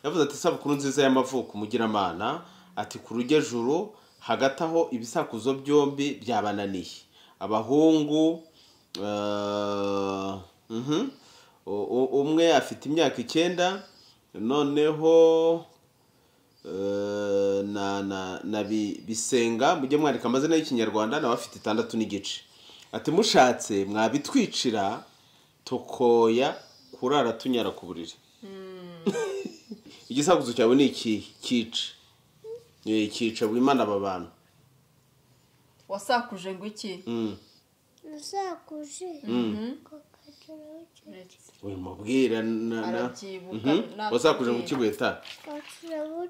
yavuze ati isabukuru nziza y'amavuko umugiramana ati ku rujyejuru hagati aho ibisakuzo byombi byabananiye abahungu eh, mhm, u- u- umwe afite imyaka icyenda noneho eh, na na na Bi- bisenga mujye mwandika amazina y'ikinyarwanda nawe afite itandatu n'igice ati mushatse mwabitwicira tukoya kurara tunyara ku buriri igisakuzo cyawe ni ikihe cyica Eh, cyica wimana aba bantu wasakuje ngo iki Mm. Nasakuje kakageraho uyu mubwira na- na- Arabyibuka, Mhm. ntabwo wasakuje ngo abyibuka. ukigweta kakageraho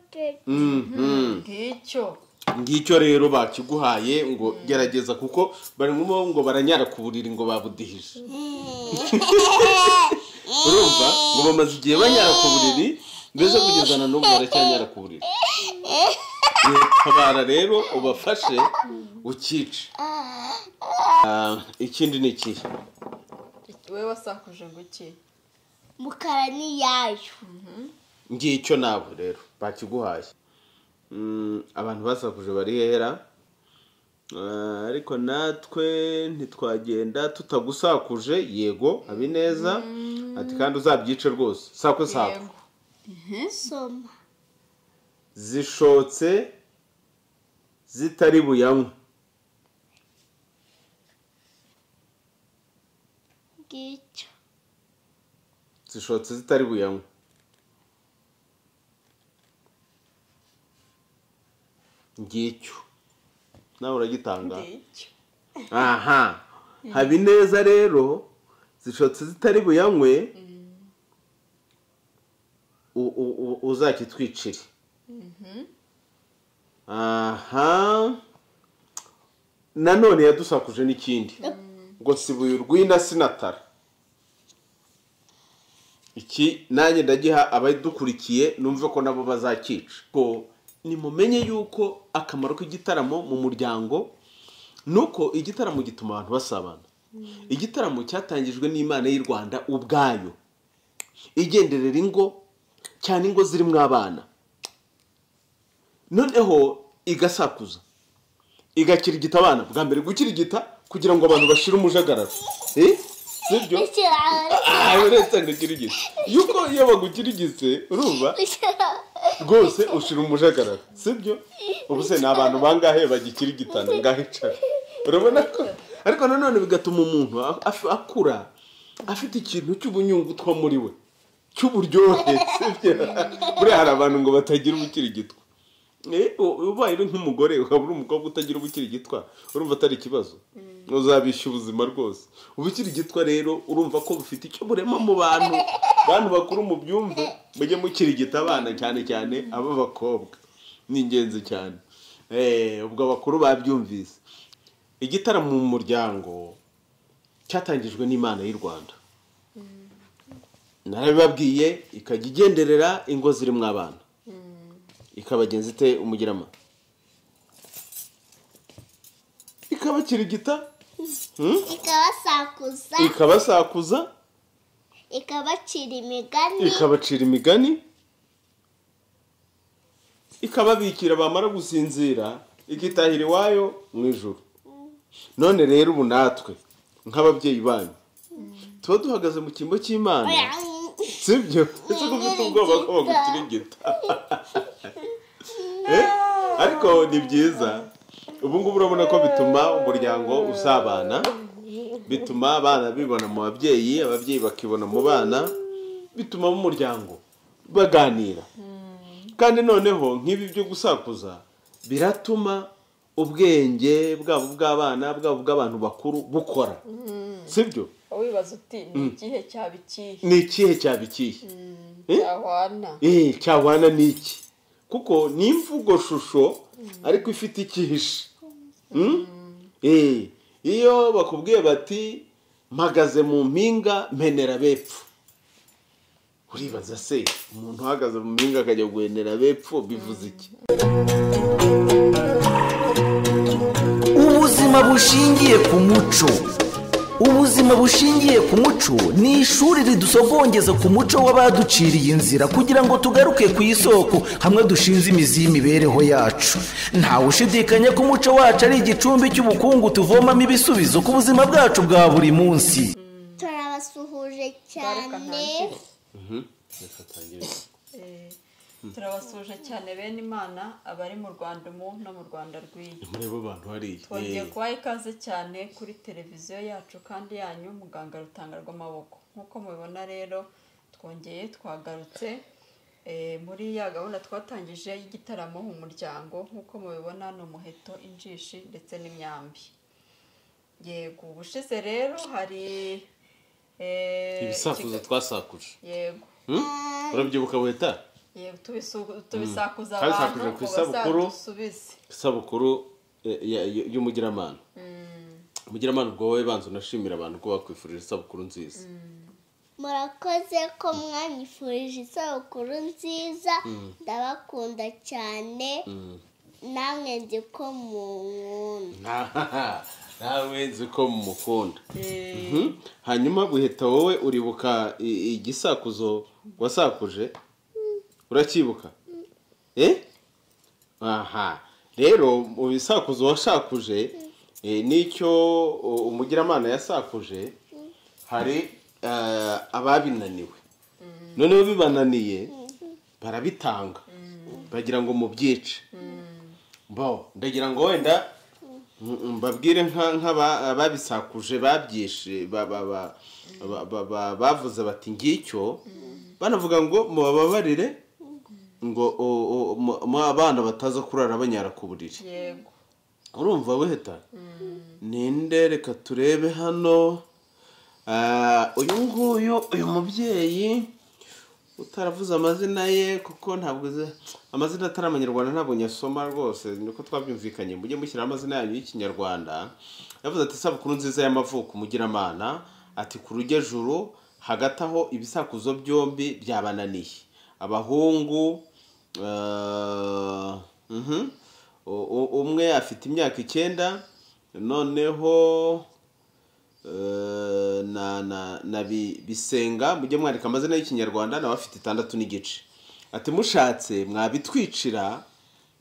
Mhm. ngicyo ngicyo rero bakiguhaye ngo gerageza kuko barimo ngo baranyara ku buriri ngo babudihije urumva ngo bamaze igihe banyara ku buriri mbese kugeza na n'ubu baracyanyara ku buriri tabara rero ubafashe ukice Ah, ikindi ni ikihe we wasakuje ngo iki mukara n'iyayo ngicyo nawe rero bakiguhaye Mm, abantu basakuje barihera Ah, ariko natwe ntitwagenda tutagusakuje yego habineza ati kandi uzabyice rwose sako sako Yego. soma zishotse zitari buyanywe ngicyo zishotse zitari buyanywe ngicyo nawe uragitanga ngicyo aha habineza rero zishotse zitari buyanywe u- u- u- uzakitwicire aha nanone yadusakuje n'ikindi ngo sibuye urwina sinatara iki nanjye ndagiha abadukurikiye numve ko nabo bazakica ko nimumenye yuko akamaro k'igitaramo mu muryango nuko igitaramo gituma abantu basabana igitaramo cyatangijwe n'imana y'u rwanda ubwayo igenderera ingo cyane ingo zirimo abana noneho igasakuza igakirigita abana bwa mbere gukirigita kugira ngo abantu bashire umujagararo Eh? sibyo aha uretse ngo ukirigite yuko iyo bagukirigitse urumva rwose ushira umujagararo sibyo ubu se ni abantu bangahe bagikirigitana ngaho icara urabona ko ariko nanone bigatuma umuntu a- af- akura afite ikintu cy'ubunyungutwa muri we cy'uburyohe sibyo buriya hari abantu ngo batagira ubukirigitwa Eh, u- ubaye uri nk'umugore ukaba uri umukobwa utagira ubukirigitwa urumva atari ikibazo uzabishya ubuzima rwose ubukirigitwa rero urumva ko bufite icyo burema mu bantu bantu bakuru mubyumve mujye mukirigita abana cyane cyane ab'abakobwa ni ingenzi cyane Eh, ubwo abakuru babyumvise igitaramo mu muryango cyatangijwe n'imana y'u rwanda narabibabwiye ikajya igenderera ingo zirimo abana ikabagenza ite umugirama ikabakirigita hmm? ikabasakuza ikabasakuza ikabacira imigani ikabacira imigani ikababikira bamara gusinzira igitahira iwayo mu ijoro none rero ubu natwe nk'ababyeyi banyu tuba duhagaze mu cyimbo cy'imana sibyo ese ko ufite ubwoba ko bagukirigita Eh? ariko ni byiza ubu ngubu urabona ko bituma umuryango usabana bituma abana bibona mu babyeyi ababyeyi bakibona mu bana bituma umuryango baganira kandi noneho nk'ibi byo gusakuza biratuma ubwenge bwabo bw'abana bwabo bw'abantu bakuru bukora sibyo wibaza uti ni ikihe cyaba ikihe ni ikihe cyaba ikihe Eh? cyahwana eee cyahwana n'iki kuko ni imvugo shusho ariko ifite ikihishe Mm? Eh, iyo bakubwiye bati mpagaze mu mpinga mpenera bepfo uribaza se umuntu uhagaze mu mpinga akajya guhenera bepfo bivuze iki ubuzima bushingiye ku muco ubuzima bushingiye ku muco ni ishuri ridusogongeza ku muco w'abaduciriye inzira kugira ngo tugaruke ku isoko hamwe dushinze imizi y'imibereho yacu ntawe ushidikanya ko umuco wacu ari igicumbi cy'ubukungu tuvomamo ibisubizo ku buzima bwacu bwa buri munsi turabasuhuje cyane Eh, turabasuje cyane bene imana abari mu rwanda umu no mu rwanda rw'iyi muri abo bantu hariya twongeye kubaha ikaze cyane kuri televiziyo yacu kandi yanyu muganga rutanga rw'amaboko nk'uko mubibona rero twongeye twagarutse eh, muri ya gahunda twatangije y'igitaramo mu muryango nk'uko mubibona ni umuheto injishi ndetse n'imyambi yego ubushize rero hari eh, ibisakuzo ikiga- twasakuje yego urabyibuka buheta Yego tubisu- tubisakuza Kandi abantu sakuza ku ngo isabukuru. bazadusubize isabukuru eh, ya- ya- y'umugiramana umugiramana ubwo wowe banza unashimira abantu ko bakwifurije isabukuru nziza murakoze ko mwanyifurije isabukuru nziza ndabakunda cyane namwe nzi ko munkunda nawe nzi ko mumukunda Eh, Mhm. hanyuma guhita wowe uribuka i- igisakuzo wasakuje uracyibuka eh aha rero mu bisakuzo washakuje eh, n'icyo u- umugiramana yasakuje hari eh, ababinaniwe noneho bibananiye barabitanga bagira ngo mubyice bo ndagira ngo wenda Mm, mbabwire nka nk'ababisakuje babyishe ba- ba- ba- ba- ba- ba- bavuze bati ngicyo banavuga ngo mubababarire ngo o- o- mu- mu abana bataza kurara banyara ku buriri yego urumva weheta ninde reka turebe hano Ah, uyu nguyu uyu mubyeyi utaravuze amazina ye kuko ntabwo azi- amazina atari amanyarwanda ntabwo nyasoma rwose niko twabyumvikanye mujye mushyiraho amazina yanyu y'ikinyarwanda yavuze ati isabukuru nziza y'amavuko umugiramana ati ku rujyajuru hagati aho ibisakuzo byombi byabananiye abahungu eh, mhm, u- u- umwe afite imyaka icyenda noneho eh, na na na bi- bisenga mujye mwandika amazina y'ikinyarwanda nawe afite itandatu n'igice ati mushatse mwabitwicira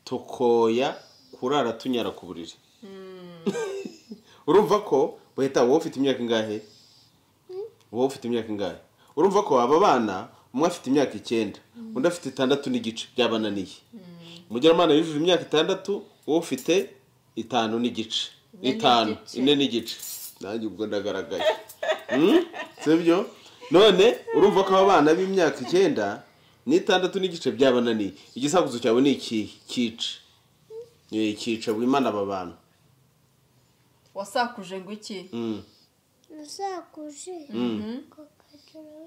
tukoya kurara tunyara ku buriri urumva ko wahita wowe ufite imyaka ingahe wowe ufite imyaka ingahe urumva ko aba bana umwe afite imyaka icyenda undi afite itandatu n'igice byabananiye umugiramana yujuje imyaka itandatu wowe ufite itanu n'igice Ine itanu n'igice. ine n'igice nanjye ubwo ndagaragaye Mm? sibyo none urumva ko aba bana b'imyaka icyenda n'itandatu n'igice byabananiye igisakuzo cyawe ni ikihe cyica Eh, cyica buri mana aba bantu wasakuje ngo iki Mm. rusakuje kakageraho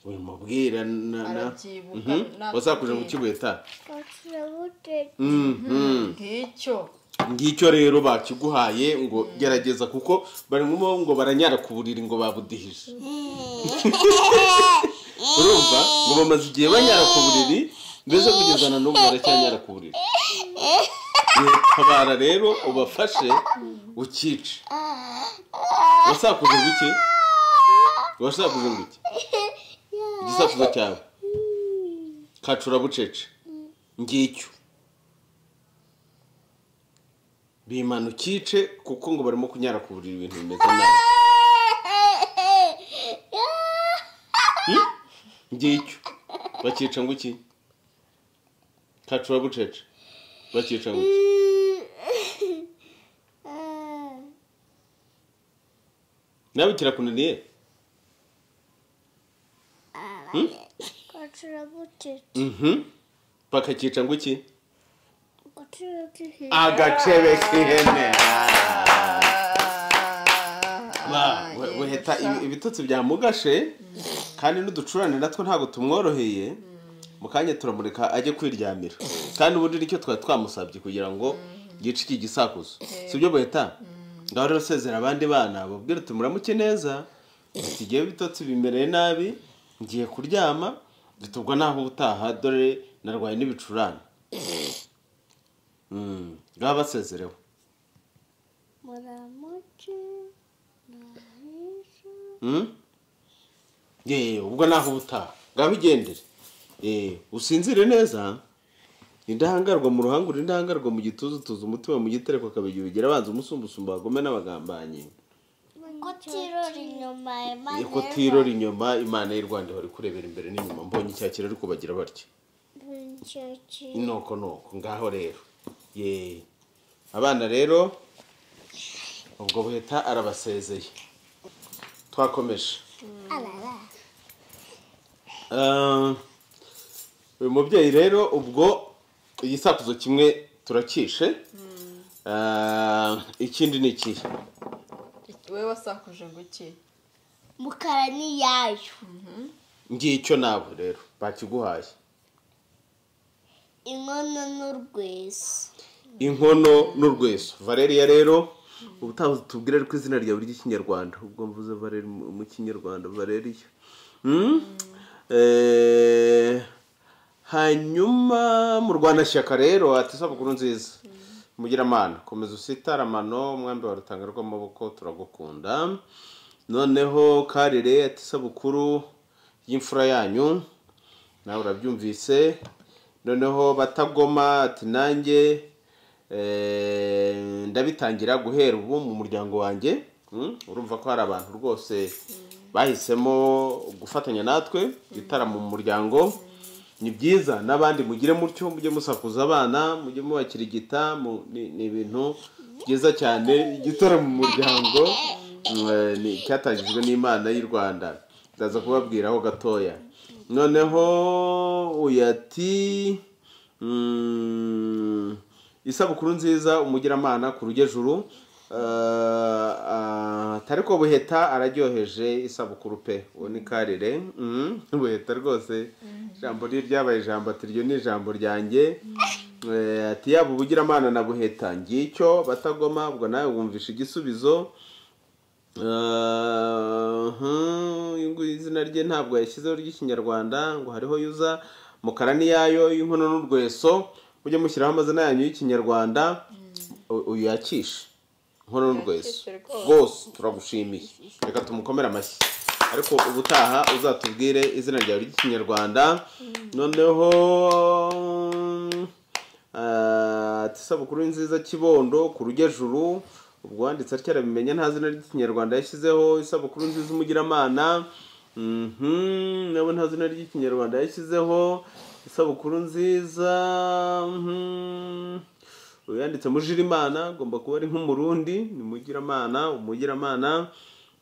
uyu mubwira na- na- Arabyibuka, Mhm. nakubwira. wasakuje mu kigweta kakageraho ngicyo ngicyo rero bakiguhaye ngo gerageza kuko bari ngombwa ngo baranyara ku buriri ngo babudihije urumva ngo bamaze igihe banyara ku buriri mbese kugeza na n'ubu baracyanyara ku buriri tabara rero ubafashe ukice wasakuje ngo iki wasakuje ngo iki igisakuzo cyawe kacurabucece ngicyo bimana ukice kuko ngo barimo kunyara ku buriri ibintu bimeze nabi ngicyo bakica ngo iki kacurabucece bakica ngo iki nawe kirakunaniye kakageraho Mhm. bakakica ngo iki kakageraho agacebe k'ihene Ah, yego, buheta sha. ibitotsi byamugashe kandi n'uducurane natwo ntabwo tumworoheye mu kanya turamureka ajye kwiryamira kandi ubundi nicyo twari twamusabye kugira ngo yice iki gisakuzo si byo buheta ngaho rero sezera abandi bana babwire uti muramuke neza tugiye ibitotsi bimereye nabi ngiye kuryama dutubwa naho ubutaha dore narwaye n'ibicurane Mm, ngaho basezerewe muramuke nawe yeee ubwo naho ubutaha ngaho igendere yeee usinzire neza indahangarwa mu ruhanga uri indahangarwa mu gituza utuza umutima mu gitereko akabigira ubigera abanza umusumbusumba bagome n'abagambanyi kutirora inyuma iyo imana kutirora inyuma imana y'u rwanda bari kurebera imbere n'inyuma mbonye icyakira ariko bagira batya inyuma inoko noko ngaho rero yeee abana rero ubwo buheta arabasezeye twakomeje arara Ah, uyu mubyeyi rero ubwo igisakuzo kimwe turakishe Ah, ikindi ni ikihe we wasakuje ngo iki mukara ni yayo ngicyo nawe rero bakiguhaye inkono n'urweso inkono n'urweso valeria rero ubutaha tubwire ariko izina rya buri ry'ikinyarwanda ubwo mvuze valeria mu mu kinyarwanda valeria Hmm? Eh, hanyuma mu rwandashyaka rero ati isabukuru nziza mugiramana komeza usitara amano umwambi wa rutanga rw'amaboko turagukunda noneho karire ati isabukuru y'imfura yanyu nawe urabyumvise noneho batagoma ati nanjye eh, ndabitangira guhera ubu mu muryango wanjye Mm, urumva ko hari abantu rwose bahisemo gufatanya natwe igitaramo mu muryango ni byiza n'abandi mugire mutyo mujye musakuza abana mujye mubakirigita mu- ni ni ibintu byiza cyane igitaramo mu muryango mm, eh, ni cyatangijwe n'imana y'u rwanda ndaza kubabwiraho gatoya noneho uyu ati mm, isabukuru nziza umugiramana ku rugejuru ko buheta araryoheje isabukuru pe uwo ni karire Mhm, buheta rwose ijambo rye ryabaye ijambo ati ryo ni ijambo ryanjye Eh, ati yaba ubugiramana na buheta ngicyo batagoma ubwo nawe wumvisha igisubizo Uh-huh, uyu nguyu izina rye ntabwo yashyizeho ry'ikinyarwanda ngo hariho yuza mukara niyayo y'inkono n'urweso mujye mushyiraho amazina yanyu y'ikinyarwanda u- uyu yakishe inkono n'urweso Yakishe rwose. rwose turagushimiye reka tumukomere amashyi ariko ubutaha uzatubwire izina ryawe ry'ikinyarwanda noneho Ah, ati isabukuru nziza kibondo ku rugejuru ubwo wanditse atyo arabimenya nta zina ry'ikinyarwanda yashyizeho isabukuru nziza umugiramana mhm, nabo nta zina ry'ikinyarwanda yashyizeho isabukuru nziza mhm, uyanditse mujirimana agomba kuba ari nk'umurundi ni mugiramana umugiramana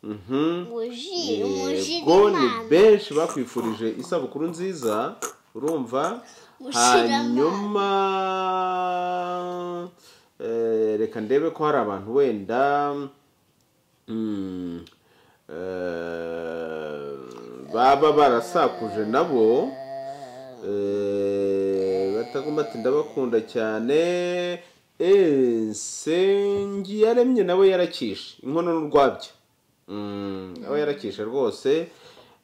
mhm. mujiri mujiri yego ni imana benshi bakwifurije isabukuru nziza urumva Mushira hanyuma eh, reka ndebe ko hari abantu wenda mm, eh, baba barasakuje nabo eh, batagomba ati ndabakunda cyane yaremye nawe yarakishe inkono n'urwabya Mm, aba yarakishe rwose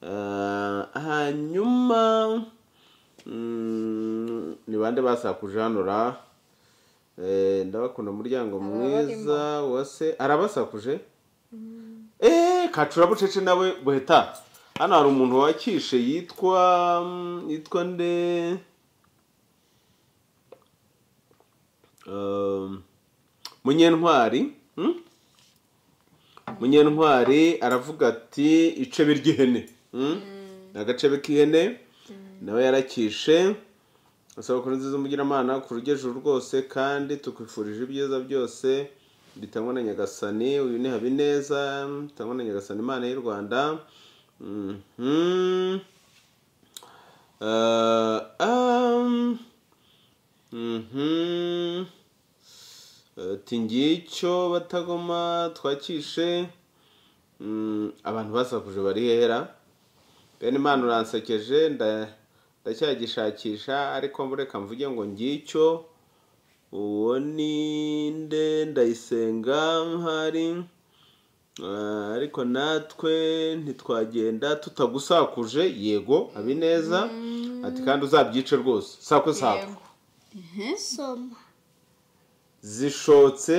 Eh, hanyuma mm, ni bande basakuje hano ra Eh, ndabakunda umuryango mwiza wase arabasakuje eee kacura bucece nawe buheta hano hari umuntu wakishe yitwa mm, yitwa nde Um, munyentwari hmm? munyentwari aravuga ati icebe ry'ihene Hmm? ni agacebe k'ihene nawe yarakishe asaba ko nziza umugiramana ku rugejuru rwose kandi tukwifurije ibyiza byose bitangwa na nyagasani uyu ni habineza bitangwa na nyagasani imana y'u rwanda Mhm. Eh, am. Mhm. ati ngicyo batagoma twakishe Mm, abantu basakuje barihera bene imana uransekeje nda- ndacyagishakisha ariko mureka mvuge ngo ngicyo uwo ni nde ndayisenga nk'ahari Ah, ariko natwe ntitwagenda tutagusakuje yego abineza ati kandi uzabyice rwose sakwe sakwe yego soma zishotse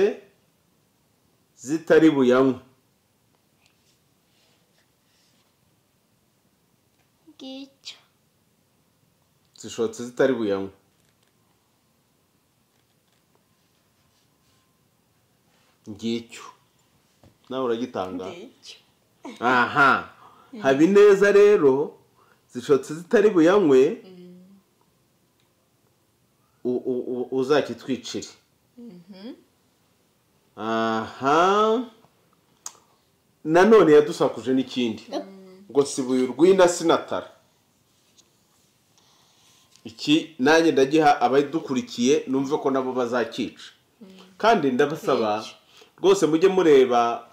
zitari buyanywe ngicyo zishotse zitari buyanywe ngicyo nawe uragitanga ngicyo aha haba ineza rero zishotse zitari buyanywe u- u- u- uzakitwicire aha nanone yadusakuje n'ikindi ngo sibuye urwina sinatara iki nanjye ndagiha abadukurikiye numve ko nabo bazakica kandi ndabasaba rwose mujye mureba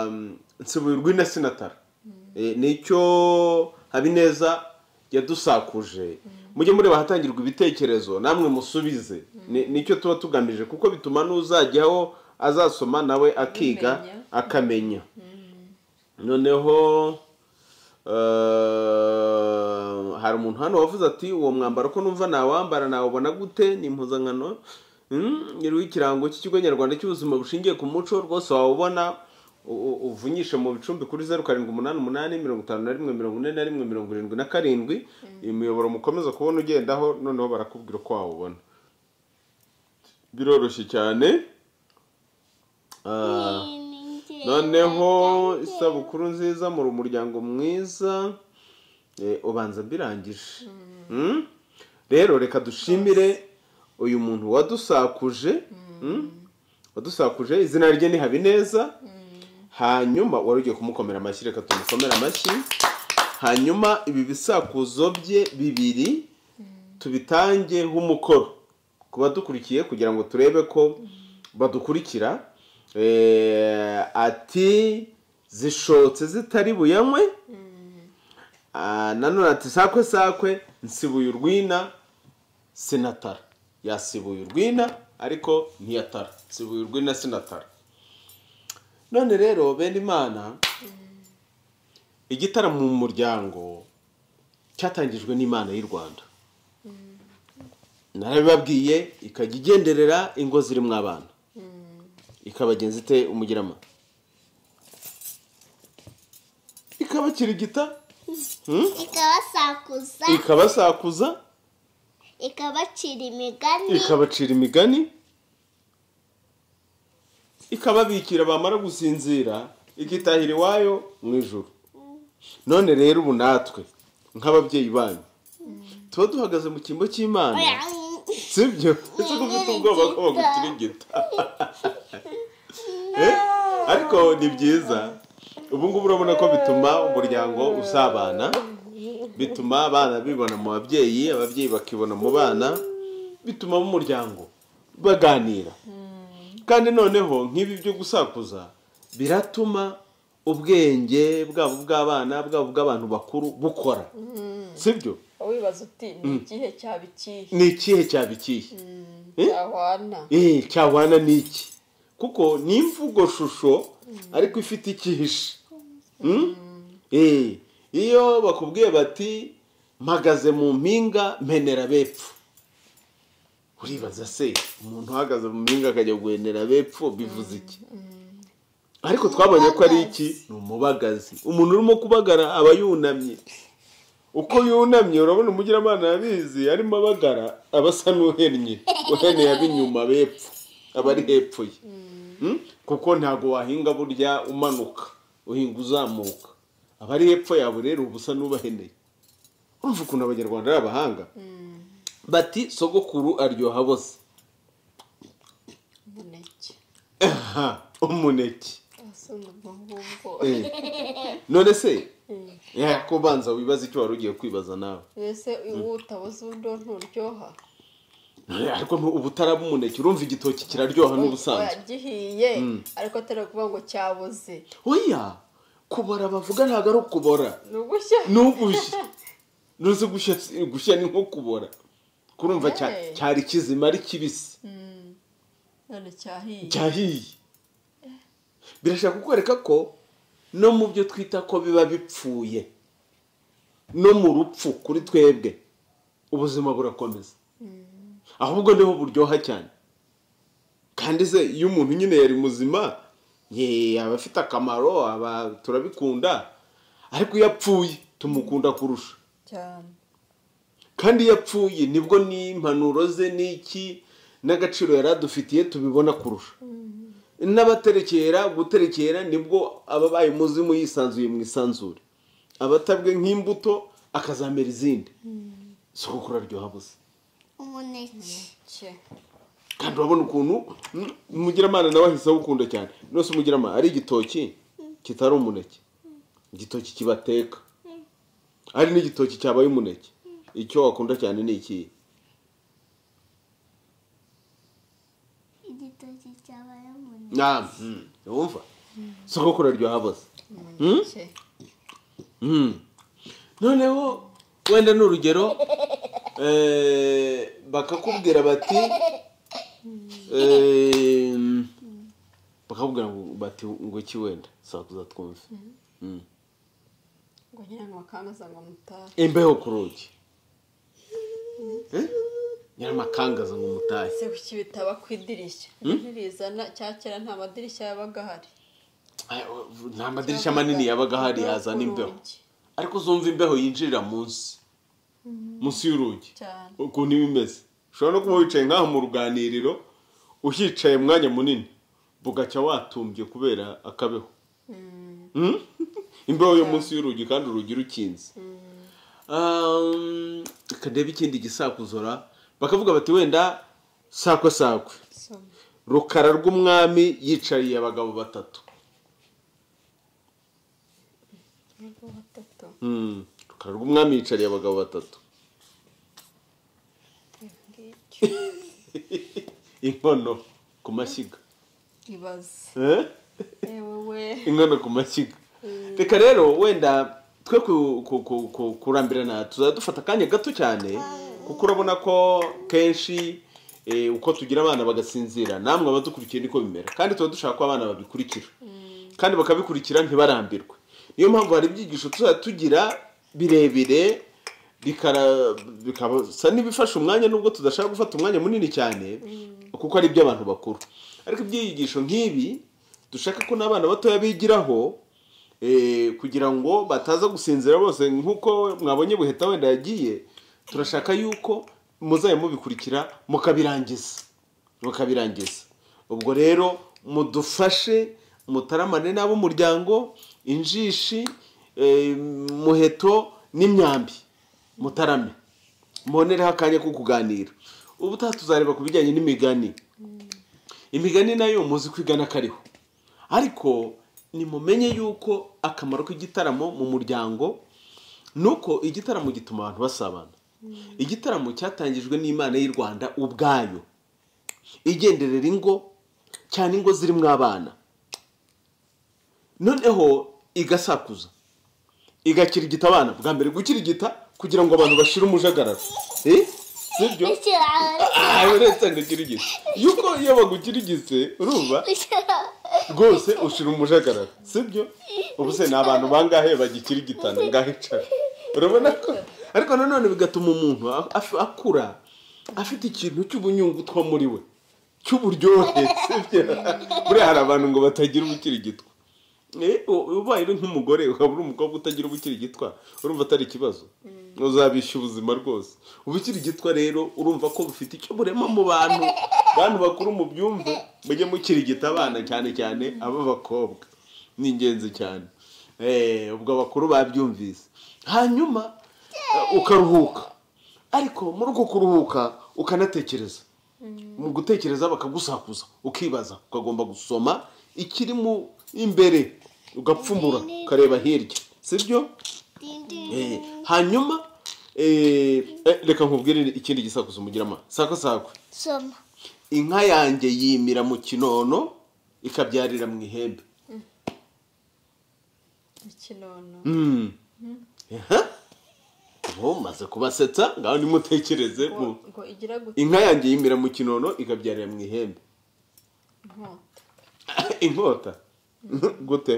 um, nsibuye urwina sinatara Eh, nicyo habineza yadusakuje mujye mureba ahatangirwa ibitekerezo namwe musubize Ni- nicyo tuba tugamije kuko bituma n'uzajyaho azasoma nawe akiga Bimenya. akamenya noneho eh, hari umuntu hano wavuze ati uwo mwambaro ko numva nawambara nawubona gute ni impuzankano Mm, iriho ikirango cy'ikigo nyarwanda cy'ubuzima bushingiye ku muco rwose wawubona u- u- uvunyishe mu bicumbi kuri zeru karindwi umunani umunani mirongo itanu na rimwe mirongo ine na rimwe mirongo irindwi na karindwi imiyoboro mukomeza kubona ugendaho noneho barakubwira uko wawubona biroroshye cyane Ah, noneho isabukuru nziza muri umuryango mwiza Eh, ubanza mbirangije Mm? rero reka dushimire uyu muntu wadusakuje Mm? wadusakuje izina rye ni habineza hanyuma wari ugiye kumukomera amashyi reka tumukomere amashyi hanyuma ibi bisakuzo bye bibiri tubitangeho umukoro ku badukurikiye kugira ngo turebe ko badukurikira Eh, ati zishotse zitari buyanywe Ah, nanone ati sakwe sakwe nsibuye urwina sinatara yasibuye urwina ariko ntiyatara nsibuye urwina sinatara none rero bene imana igitaramo mu muryango cyatangijwe n'imana y'u rwanda narabibabwiye ikajya igenderera ingo zirimo abana ikabagenza ite umugirama ikabakirigita Hmm? ikabasakuza ikabasakuza ikabacira imigani ikabacira imigani ikababikira bamara gusinzira ikitahira iwayo mu ijoro none rero ubu natwe nk'ababyeyi banyu tuba duhagaze mu cyimbo cy'imana sibyo ese ko ufite ubwoba ko bagukirigita Eh? ariko ni byiza ubu ngubu urabona ko bituma umuryango usabana bituma abana bibona mu babyeyi ababyeyi bakibona mu bana bituma mu muryango baganira kandi noneho nk'ibi byo gusakuza biratuma ubwenge bwabo bw'abana bwabo bw'abantu bakuru bukora sibyo wibaza uti ni ikihe cyaba ikihe ni ikihe cyaba ikihe Eh? cyahwana eee cyahwana n'iki kuko ni imvugo shusho ariko ifite icyihishe Mm? Eh, iyo bakubwiye bati mpagaze mu mpinga mpenera bepfo uribaza se umuntu uhagaze mu mpinga akajya guhenera bepfo bivuze iki ariko twabonye ko ari iki ni umubagazi umuntu urimo kubagara aba yunamye uko yunamye urabona umugiramana yabizi arimo abagara aba asa n'uhennye uhennye ab'inyuma bepfo aba ari hepfo ye Mm? kuko ntabwo wahinga burya umanuka uhinga uzamuka aba ari hepfo yawe rero uba usa n'ubaheneye urumva ukuntu abanyarwanda ari abahanga bati sogokuru aryoha bose umuneke aha umuneke asa n'ubwo ngubwo Eh. none se ko ubanza wibaza icyo wari ugiye kwibaza nawe mbese uwo utabuze undi nturyoha ariko ntu- ubu utaraba umuneke urumva igitoki kiraryoha n'ubusanzwe gihiye ariko atari ukuvuga ngo cyabuze oya kubora bavuga ntabwo ari ukubora ni ugushya ni ugushya nuzi gushya gushya ni nko kubora kurumva cya- Eh. cyari kizima ari kibisi none cyahiye cyahiye birashaka kukwereka ko no mu byo twita ko biba bipfuye no mu rupfu kuri twebwe ubuzima burakomeza ahubwo niho buryoha cyane kandi se iyo umuntu nyine yari muzima ye aba afite akamaro aba turabikunda ariko iyo apfuye tumukunda kurusha cyane kandi iyo apfuye nibwo n'impanuro ze n'iki n'agaciro yari adufitiye tubibona kurusha n'abaterekera guterekera nibwo ababaye umuzimu yisanzuye mu isanzure abatabwe nk'imbuto akazamera izindi isabukuru aryoha busa umuneke cye kandi urabona ukuntu mm, umugiramana nawe ahise awukunda cyane rwose umugiramana ari igitoki kitari umuneke igitoki kibateka ari n'igitoki cyabaye umuneke icyo wakunda cyane ni ikihe igitoki cyabaye umuneke Ah, mm, wumva sogokuru aryoha busa umuneke Mm. noneho wenda ni urugero eh, bakakubwira bati eh, bakakubwira ngo- bati ngo iki wenda sakuza twumve Mm. ngo ngira ngo bakangaza ngo mutahe imbeho ku rugi Eh? nyiramakangaza ngo umutahe ese kuki bitaba ku idirishya ntirizana cya kera nta madirishya yabaga ahari Ay, nta madirishya manini yabaga ahari yazana Ku imbeho rugi. ariko uzumva imbeho yinjirira munsi munsi y'urugi cyane ukuntu iba imeze ushobora no kuba wicaye nk'aho mu ruganiriro uhicaye umwanya munini bugacya watumbye kubera akabeho Mm? imbeho yo munsi y'urugi kandi urugi rukinze Um, reka ndebe ikindi gisakuzora bakavuga bati wenda sakwe sakwe soma rukara rw'umwami yicariye abagabo batatu nubwo batatu Mm, rukara rw'umwami yicariye abagabo batatu ibi ngibyo inkono ku mashyiga ibaze Eh? yewe we inkono ku mashyiga reka rero wenda twe ku- ku- ku- ku- kurambirana tuzajya dufata akanya gato cyane kuko urabona ko kenshi eh, uko tugira abana bagasinzira namwe abadukurikiye niko bimera kandi tuba dushaka ko abana babikurikira kandi bakabikurikira ntibarambirwe niyo mpamvu hari ibyigisho tuzajya tugira birebire bikara- bikabasa n'ibifasha umwanya nubwo tudashaka gufata umwanya munini cyane kuko ari iby'abantu bakuru ariko ibyigisho nk'ibi dushaka ko n'abana batoya bigiraho eh, kugira ngo bataza gusinzira bose nk'uko mwabonye buheta wenda yagiye turashaka yuko muzajya mubikurikira mukabirangiza mukabirangiza ubwo rero mudufashe mutaramane n'ab'umuryango injishi eh, muheto n'imyambi mutarame mubonereho akanya ko kuganira ubutaha tuzareba ku bijyanye n'imigani imigani nayo muzi ko igana kariho ariko nimumenye yuko akamaro k'igitaramo mu muryango ni uko igitaramo gituma abantu basabana igitaramo cyatangijwe n'imana y'u rwanda ubwayo igenderera ingo cyane ingo zirimo abana noneho igasakuza igakirigita abana bwa mbere gukirigita kugira ngo abantu bashire umujagararo Eh? sibyo ikiraro aha uretse ngo ukirigise yuko iyo bagukirigise urumva ikiraro rwose ushira umujagararo sibyo ubu se ni abantu bangahe bagikirigitana ngaho icara urabona ko ariko nanone bigatuma umuntu a- af- akura afite ikintu cy'ubunyungutwa muri we cy'uburyohe sibyo buriya hari abantu ngo batagira ubukirigitwa Eh, u- ubaye uri nk'umugore ukaba uri umukobwa utagira ubukirigitwa urumva atari ikibazo uzabishya ubuzima rwose ubukirigitwa rero urumva ko bufite icyo burema mu bantu bantu bakuru mu byumve mujye mukirigita abana cyane cyane ab'abakobwa ni ingenzi cyane Eh, ubwo abakuru babyumvise hanyuma eh, ukaruhuka ariko muri uko kuruhuka ukanatekereza mu gutekereza bakagusakuza ukibaza ukagomba gusoma ikiri mu imbere ugapfumura ukareba hirya sibyo Eh, hanyuma eh, eh, reka nkubwire ikindi gisakuzo mugirama sako sako soma inka yanjye yimira mu kinono ikabyarira mu ihembe ikinono Mm. Aha. ubu maze kubasetsa ngaho nimutekereze ngo mu- ngo igira gute inka yanjye yimira mu kinono ikabyarira mu ihembe inkota inkota gute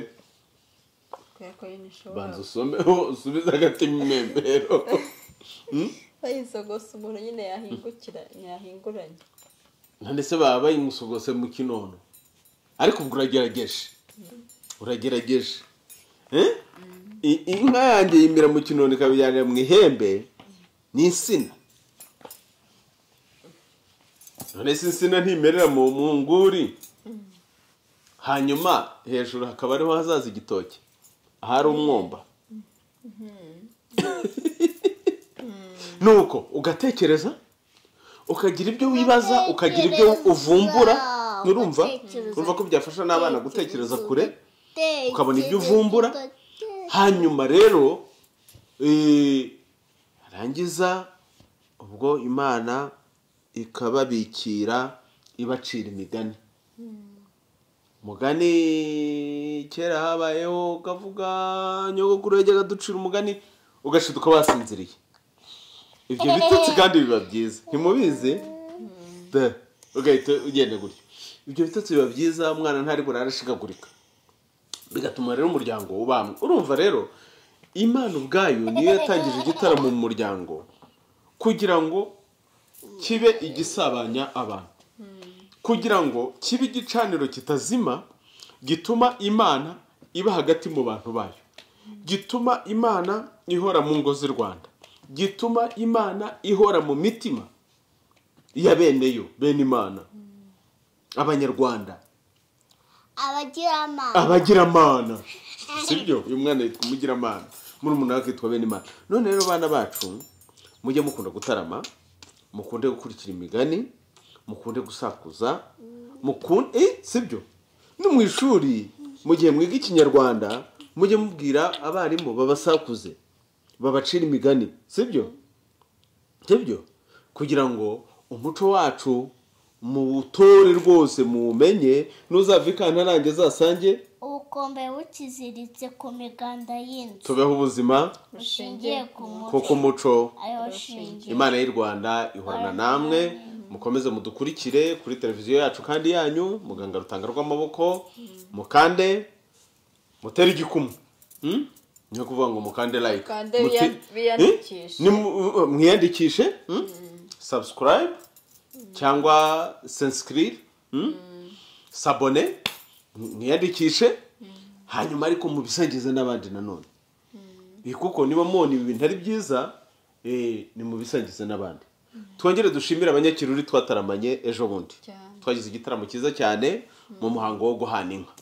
kubera ko yini ishobora banza usomeho usubize hagati mu memero bayisogose umuntu nyine yahingukira yahinguranye none se baba bayimusogose mu kinono ariko ubwo uragerageje uragerageje Eh? I- inka yanjye yimira mu kinono ikabijyanira mu ihembe ni insina none se insina ntimerera mu mu nguri hanyuma hejuru hakaba ariho hazaza igitoki ahari umwumba nuko ugatekereza ukagira ibyo wibaza ukagira ibyo uvumbura nurumva Ugatekereza. urumva ko byafasha n'abana gutekereza kure Utekereza. ukabona ibyo uvumbura hanyuma rero eh, rangiza ubwo imana ikababikira ibacira imigani umugani kera habayeho ukavuga nyogokuru yajyaga aducira umugani ugashita ukaba wasinziriye ibyo bitotsi kandi biba byiza ntimubizi Da, ugahita ugenda gutya ibyo bitotsi biba byiza umwana ntari burare ashikagurika bigatuma rero umuryango ubamwe urumva rero imana ubwayo niyo yatangije igitaramo mu muryango kugira ngo kibe igisabanya abantu kugira ngo kibe igicaniro kitazima gituma imana iba hagati mu bantu bayo gituma imana ihora mu ngo z'i rwanda gituma imana ihora mu mitima ya bene yo bene imana abanyarwanda abagiramana abagiramana sibyo uyu mwana yitwa umugiramana muri umuntu akitwa bene imana none rero bana bacu mujye mukunda gutarama mukunde gukurikira imigani mukunde gusakuza mukunde eh, sibyo no mu ishuri mu gihe mwiga ikinyarwanda mujye mubwira abarimu babasakuze babacira imigani sibyo sibyo kugira ngo umuco wacu muwutore rwose muwumenye ntuzave ikanta ntange zasange ubukombe bukiziritse ku miganda y'inzu tubeho ubuzima bushingiye ku kuko muco umuco ayo shingiye imana y'u rwanda ihorana namwe mukomeze mudukurikire kuri televiziyo yacu kandi yanyu muganga rutanga rw'amaboko mukande mutere igikumwe Hmm? ni ukuvuga ngo mukande like Mukande Muti- wiya- wiyandikishe. Hmm? Ni mu- mwiyandikishe hmm? subscribe cyangwa sensicribe hmm? sabone mwiyandikishe hanyuma ariko mubisangize n'abandi nanone Iyi kuko niba mubona ibi bintu ari byiza eh, ni mubisangize n'abandi twongere dushimire abanyakiruri twataramanye ejo bundi Cyane. twagize igitaramo cyiza cyane mu muhango wo guhana inka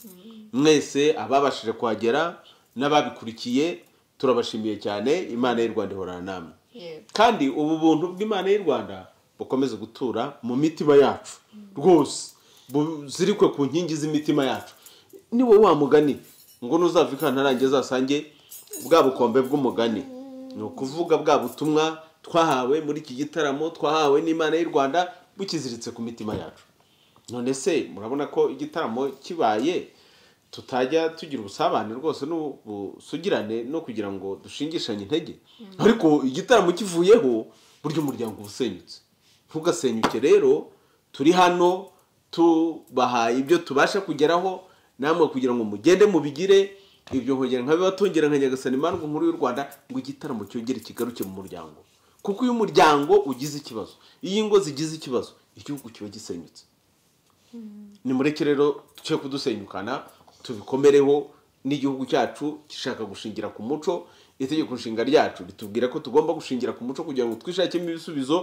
mwese ababashije kuhagera n'ababikurikiye turabashimiye cyane imana y'u rwanda ihorana namwe yego kandi ubu buntu bw'imana y'u rwanda bukomeze gutura mu mitima yacu rwose buzirikwe ku nkingi z'imitima yacu ni wowe wa mugani ngo ntuzava ikantarange zasange bwa bukombe bw'umugani ni ukuvuga bwa butumwa twahawe muri iki gitaramo twahawe n'imana y'u rwanda bukiziritse ku mitima yacu none se murabona ko igitaramo kibaye tutajya tugira ubusabane rwose n'ubusugirane no kugira ngo dushingishanye intege ariko igitaramo kivuyeho burya umuryango uba usenyutse ntugasenyuke rero turi hano tubahaye ibyo tubasha kugeraho namwe kugira ngo mugende mubigire ibyo nkongera nkabibatongera nka nyagasani imandwa nkuru y'u rwanda ngo igitaramo cyongere kigaruke mu muryango kuko iyo umuryango ugize ikibazo iyo ingo zigize ikibazo igihugu kiba gisenyutse nimureke rero twe kudusenyukana tubikomereho n'igihugu cyacu gishaka gushingira ku muco itegeko nshinga ryacu ritubwira ko tugomba gushingira ku muco kugira ngo twishakemo ibisubizo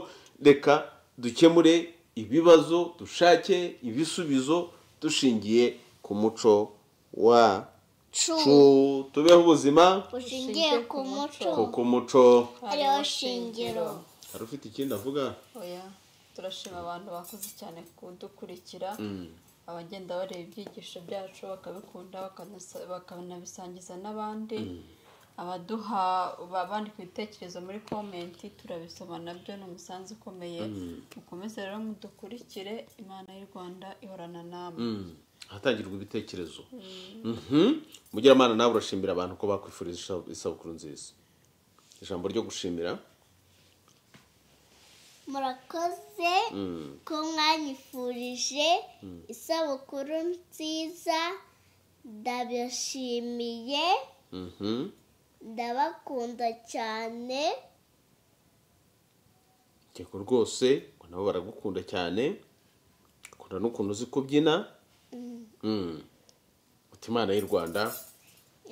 reka dukemure ibibazo dushake ibisubizo dushingiye ku muco wacu tubeho ubuzima bushingiye ku muco kuko umuco ariwo shingiro hari ufite ikindi avuga oya turashima abantu bakoze cyane kudukurikira abagenda bareba ibyigisho byacu bakabikunda bakanasa- bakanabisangiza n'abandi abaduha ba- bandika ibitekerezo muri komenti turabisoma nabyo ni umusanzu ukomeye mukomeze rero mudukurikire imana y'u rwanda ihorana namwe ahatangirwa ibitekerezo Mhm. mugiramana nawe urashimira abantu ko bakwifuriza isa- isabukuru nziza ijambo ryo gushimira murakoze ko mwanyifurije isabukuru nziza ndabashimiye Mhm. ndabakunda cyane yego rwose ngo nabo baragukunda cyane bakunda n'ukuntu uzi kubyina Mm. uti imana y'u rwanda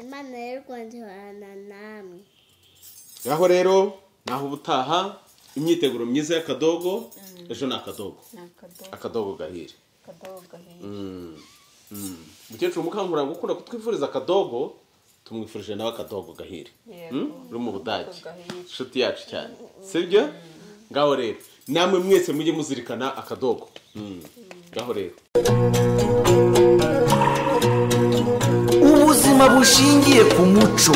imana y'u rwanda ihorana namwe ngaho rero naho ubutaha imyiteguro myiza y'akadogo ejo ni akadogo ni akadobo akadogo gahire akadobo gahiye umukecuru mukangurambaga ukunda kutwifuriza akadogo tumwifurije nawe akadogo gahire Yego. Mm? uri mu budage Akadogo gahire. inshuti yacu cyane sibyo ngaho rero namwe mwese mujye muzirikana akadogo Mm. ngaho rero ubuzima bushingiye ku muco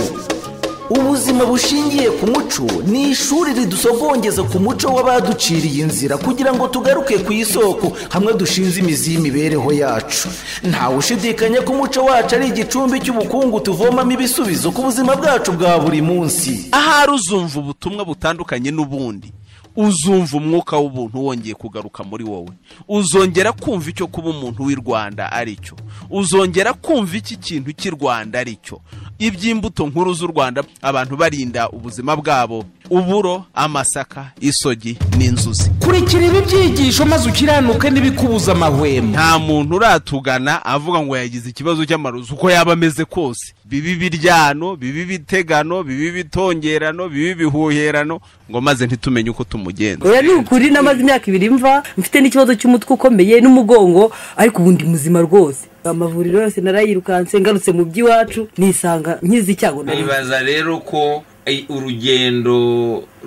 ubuzima bushingiye ku muco ni ishuri ridusogongeza ku muco w'abaduciriye inzira kugira ngo tugaruke ku isoko hamwe dushinze imizi y'imibereho yacu ntawe ushidikanya ko umuco wacu ari igicumbi cy'ubukungu tuvomamo ibisubizo ku buzima bwacu bwa buri munsi ahari uzumva ubutumwa butandukanye n'ubundi uzumva umwuka w'ubuntu wongeye kugaruka muri wowe uzongera kumva icyo kuba umuntu w'i rwanda ari cyo uzongera kumva iki kintu cy'i rwanda ari cyo iby'imbuto nkuru z'u rwanda abantu barinda ubuzima bwabo uburo amasaka isogi n'inzuzi kurikira ibi byigisho maze ukiranuke n'ibikubuza amahwemo nta muntu uratugana avuga ngo yagize ikibazo cy'amarozi uko yaba ameze kose bibi biryano bibi bitegano bibi bitongerano bibi bihuherano ngo maze ntitumenye uko tumugenza oya ni ukuri namaze imyaka ibiri mva mfite n'ikibazo cy'umutwe ukomeye n'umugongo ariko ubundi muzima rwose amavuriro yose narayirukanse ngarutse mu by'iwacu nisanga nkizi icyago nari nzi. nibaza rero ko eh, urugendo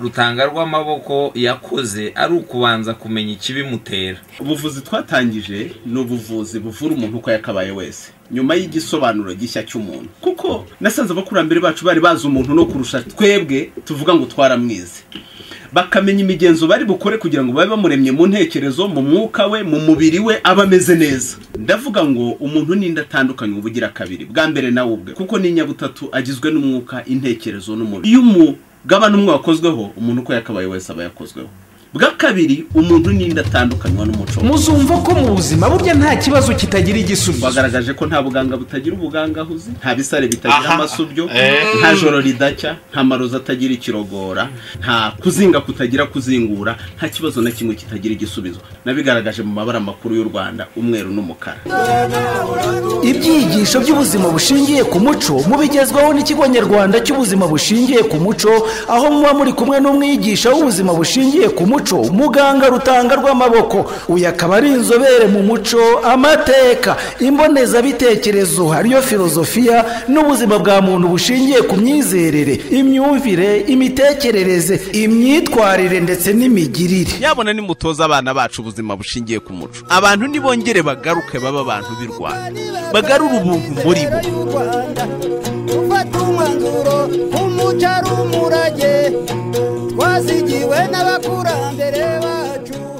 rutanga rw'amaboko yakoze ari ukubanza kumenya ikibimutera ubuvuzi twatangije ni ubuvuzi buvura umuntu uko yakabaye wese nyuma y'igisobanuro gishya cy'umuntu kuko nasanze abakurambere bacu bari bazi umuntu no kurusha twebwe tuvuga ngo twaramwize bakamenya imigenzo bari bukore kugira ngo babe bamuremye mu ntekerezo mu mwuka we mu mubiri we aba ameze neza ndavuga ngo umuntu n'indi atandukanye uba ugira kabiri bwa mbere nawe ubwe kuko ni inyabutatu agizwe n'umwuka intekerezo n'umubiri iyo umugabane umwe wakozweho umuntu uko yakabaye wese aba yakozweho bwa kabiri umuntu n'indi atandukanywa n'umuco we. muzumva ko mu buzima burya nta kibazo kitagira igisubizo bagaragaje ko nta buganga butagira ubuganga ahuze nta bisare bitagira amasubyo nta joro ridacya nta marozi atagira ikirogora nta kuzinga kutagira kuzingura nta kibazo na kimwe kitagira igisubizo nabigaragaje mu mabara makuru y'u rwanda umweru n'umukara ibyigisho by'ubuzima bushingiye ku muco mubigezwaho n'ikigo nyarwanda cy'ubuzima bushingiye ku muco aho muba muri kumwe n'umwigisha w'ubuzima bushingiye ku muco muganga rutanga rw'amaboko uyu akaba ari inzobere mu muco amateka imbonezabitekerezo ariyo filozofiya n'ubuzima bwa muntu bushingiye ku myizerere imyumvire imitekerereze imyitwarire ndetse n'imigirire nyabona nimutoza abana bacu ubuzima bushingiye ku muco abantu nibongere bagaruke baba abantu b'i rwanda bagarure ubuntu muri bo gufata umwanzuro nk'umuco ari umurage twazigiwe n'abakurambere bacu